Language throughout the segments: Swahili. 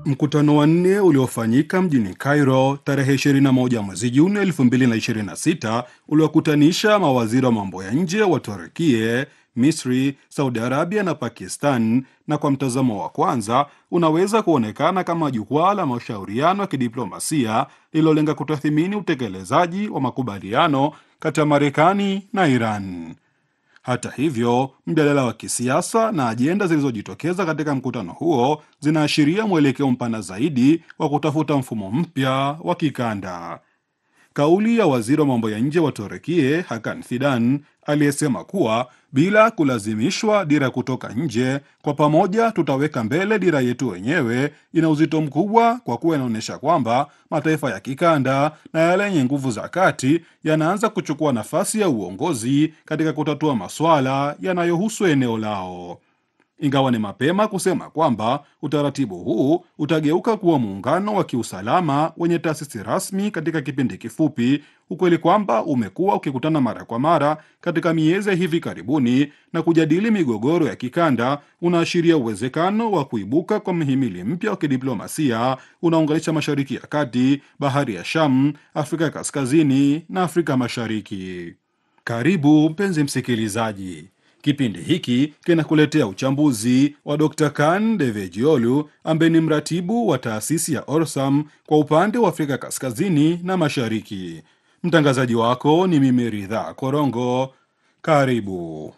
Mkutano wa nne uliofanyika mjini Cairo tarehe 21 mwezi Juni 2026 uliokutanisha mawaziri wa mambo ya nje wa Turkie, Misri, Saudi Arabia na Pakistan, na kwa mtazamo wa kwanza unaweza kuonekana kama jukwaa la mashauriano ya kidiplomasia lililolenga kutathimini utekelezaji wa makubaliano kati ya Marekani na Iran. Hata hivyo, mjadala wa kisiasa na ajenda zilizojitokeza katika mkutano huo zinaashiria mwelekeo mpana zaidi wa kutafuta mfumo mpya wa kikanda. Kauli ya waziri wa mambo ya nje wa Turekie Hakan Fidan aliyesema kuwa bila kulazimishwa dira kutoka nje, kwa pamoja tutaweka mbele dira yetu wenyewe, ina uzito mkubwa kwa kuwa inaonyesha kwamba mataifa ya kikanda na yale yenye nguvu za kati yanaanza kuchukua nafasi ya uongozi katika kutatua masuala yanayohusu eneo lao. Ingawa ni mapema kusema kwamba utaratibu huu utageuka kuwa muungano wa kiusalama wenye taasisi rasmi katika kipindi kifupi, ukweli kwamba umekuwa ukikutana mara kwa mara katika miezi ya hivi karibuni na kujadili migogoro ya kikanda unaashiria uwezekano wa kuibuka kwa mhimili mpya wa kidiplomasia unaunganisha Mashariki ya Kati, Bahari ya Sham, Afrika ya Kaskazini na Afrika Mashariki. Karibu mpenzi msikilizaji. Kipindi hiki kinakuletea uchambuzi wa Dr. Kan Devejiolu ambaye ni mratibu wa taasisi ya Orsam kwa upande wa Afrika Kaskazini na Mashariki. Mtangazaji wako ni mimi Ridha Korongo. Karibu.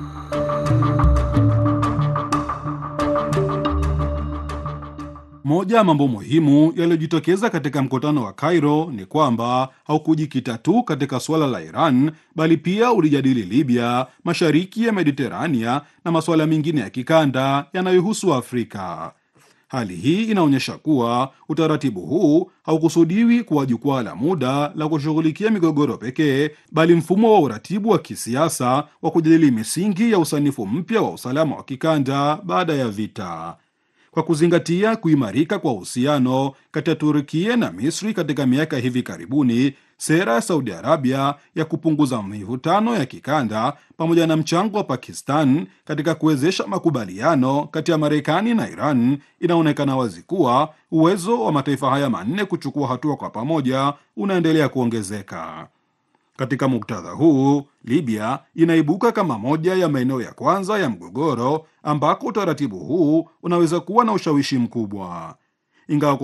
Moja ya mambo muhimu yaliyojitokeza katika mkutano wa Cairo ni kwamba haukujikita tu katika suala la Iran bali pia ulijadili Libya, mashariki ya Mediterania na masuala mengine ya kikanda yanayohusu Afrika. Hali hii inaonyesha kuwa utaratibu huu haukusudiwi kuwa jukwaa la muda la kushughulikia migogoro pekee, bali mfumo wa uratibu wa kisiasa wa kujadili misingi ya usanifu mpya wa usalama wa kikanda baada ya vita. Kwa kuzingatia kuimarika kwa uhusiano kati ya Turkia na Misri katika miaka hivi karibuni, sera ya Saudi Arabia ya kupunguza mivutano ya kikanda pamoja na mchango wa Pakistan katika kuwezesha makubaliano kati ya Marekani na Iran, inaonekana wazi kuwa uwezo wa mataifa haya manne kuchukua hatua kwa pamoja unaendelea kuongezeka. Katika muktadha huu, Libya inaibuka kama moja ya maeneo ya kwanza ya mgogoro ambako utaratibu huu unaweza kuwa na ushawishi mkubwa. Ingawa